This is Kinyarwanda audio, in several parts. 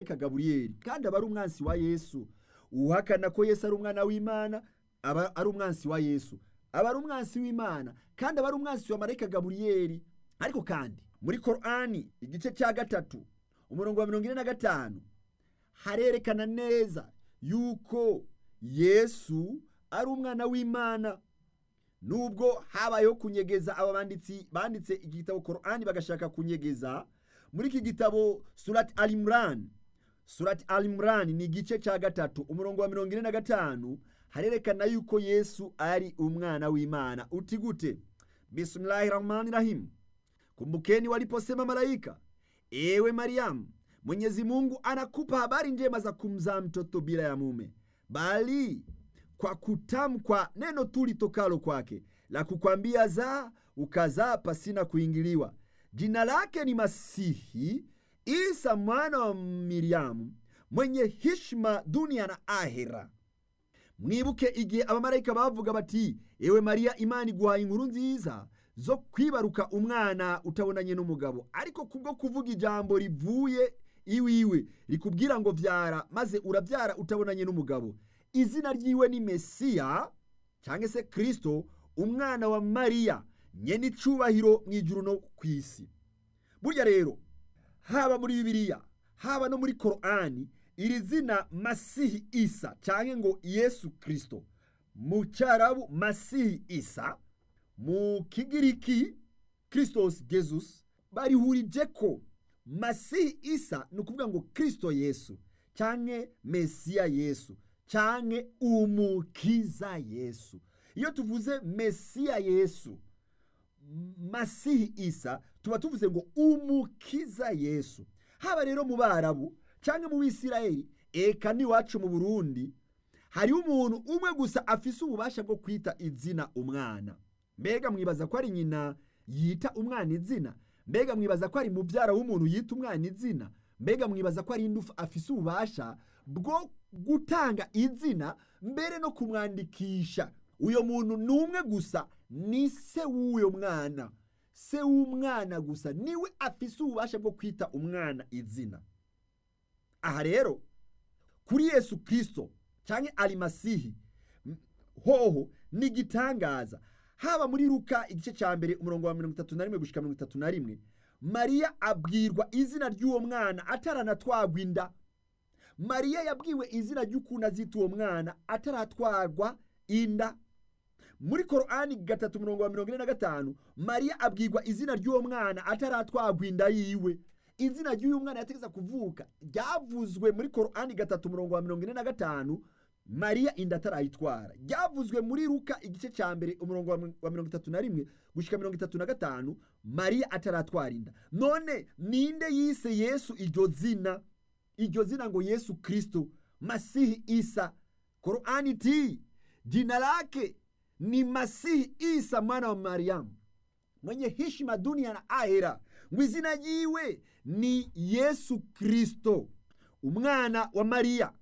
marayika gaburiyeli kandi aba ari umwansi wa yesu uhakana ko yesu ari umwana w'imana aba ari umwansi wa yesu aba ari umwansi w'imana kandi aba ari umwansi wa marayika gaburiyeli ariko kandi muri korani igice cya gatatu umurongo wa mirongo ine na gatanu harerekana neza yuko yesu ari umwana w'imana nubwo habayeho kunyegeza aba banditsi banditse igitabo korani bagashaka kunyegeza muri iki gitabo surati arimurani surati arimurani ni igice cya gatatu umurongo wa mirongo ine na gatanu harerekana yuko yesu ari umwana w'imana uti gute bisimilahi rahmani rahimu kumbukeni waliposema malaika ewe mariamu mwenyezi mungu anakupa habari njema za kumzaa mtoto bila ya mume bali kwa kutamkwa neno tu litokalo kwake la kukwambia zaa ukazaa pasina kuingiliwa jina lake ni masihi isa mwana wa miriyamu mwenye hishima dunia na ahera mwibuke igihe abamarayika bavuga bati ewe mariya imana iguhaye inkuru nziza zo kwibaruka umwana utabonanye n'umugabo ariko kubwo kuvuga ijambo rivuye iwiwe rikubwira ngo byara maze urabyara utabonanye n'umugabo izina ry'iwe ni mesiya cyangwa se kirisito umwana wa mariya nyine icyubahiro mu ijuru no ku isi burya rero haba muri bibiliya haba no muri korani iri zina masihi isa cyangwa ngo yesu kirisito mu cyarabu masihi isa mu kigiriki kirisitosi jesus barihurije ko masihi isa ni ukuvuga ngo kirisito yesu cyangwa mesiya yesu cyangwa umukiza yesu iyo tuvuze mesiya yesu masihi isa tuba tuvuze ngo umukiza yesu haba rero mu barabu cyangwa mu bisirayeli eka n'iwacu mu burundi hariho umuntu umwe gusa afise ububasha bwo kwita izina umwana mbega mwibaza ko ari nyina yita umwana izina mbega mwibaza ko ari mubyara w'umuntu yita umwana izina mbega mwibaza ko ari indufu afise ububasha bwo gutanga izina mbere no kumwandikisha uyo muntu ni umwe gusa ni se w'uyo mwana se w'umwana gusa niwe afise ububasha bwo kwita umwana izina aha rero kuri yesu kirisito cyangwa arimasihi hoho ni igitangaza haba muri ruka igice cya mbere umurongo wa mirongo itatu na rimwe gushyika mirongo itatu na rimwe mariya abwirwa izina ry'uwo mwana ataranatwagwa inda mariya yabwiwe izina ry'ukuntu azita uwo mwana ataratwarwa inda muri korani gatatu mirongo wa mirongo ine na gatanu mariya abwirwa izina ry'uwo mwana ataratwagwa inda yiwe izina ry'uyu mwana yategeza kuvuka ryavuzwe muri korani gatatu mirongo wa mirongo ine na gatanu mariya inda atarayitwara ryavuzwe muri ruka igice cya mbere umurongo wa mirongo itatu na rimwe gushyika mirongo itatu na gatanu mariya ataratwara inda none ninde yise yesu iryo zina iryo zina ngo yesu kirisito masihi isa korani ti jina lake ni masihi isa mwana wa mariyamu mwenye hishima dunia na ahera ngo izina ryiwe ni yesu kirisito umwana wa mariya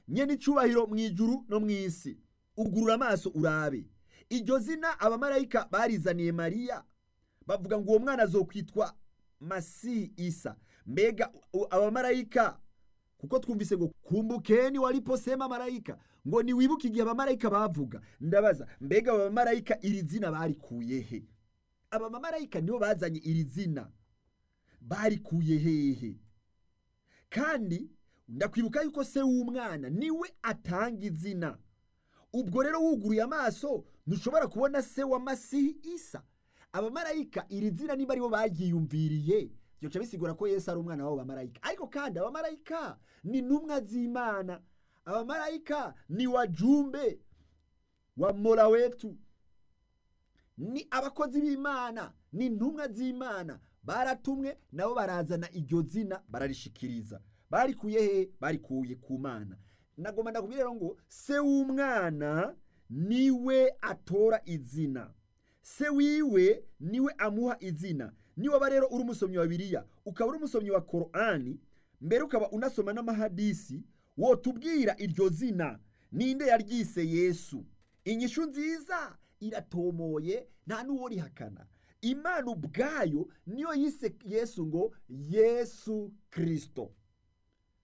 nyine icyubahiro mu ijuru no mu isi ugurura amaso urabe iryo zina abamarayika barizaniye mariya bavuga ngo uwo mwana azokwitwa masihi isa mbega abamarayika kuko twumvise ngo kumbukeni waliposema marayika ngo ntiwibuke igihe abamarayika bavuga ndabaza mbega abamarayika iri zina barikuye he abamarayika nibo bazanye iri zina barikuye hehe kandi ndakwibuka yuko se w'umwana niwe atanga izina ubwo rero wuguruye amaso ntushobora kubona se wa masihi isa abamarayika iri zina niba aribo baryiyumviriye byoca bisigura ko yesu ari umwana w'abo bamarayika ariko kandi abamarayika ni intumwa z'imana abamarayika ni wajumbe wa mora wetu ni abakozi b'imana ni intumwa z'imana baratumwe nabo barazana iryo zina bararishikiriza barikuye he barikuye ku mana nagomba ndakubwira rero ngo se w'umwana niwe atora izina se wiwe niwe amuha izina niba rero uri umusomyi wa biriya ukaba uri umusomyi wa korani mbere ukaba unasoma n'amahadisi wotubwira iryo zina ninde yaryise yesu inyishu nziza iratomoye nta n'uwo rihakana imana ubwayo niyo yise yesu ngo yesu kirisito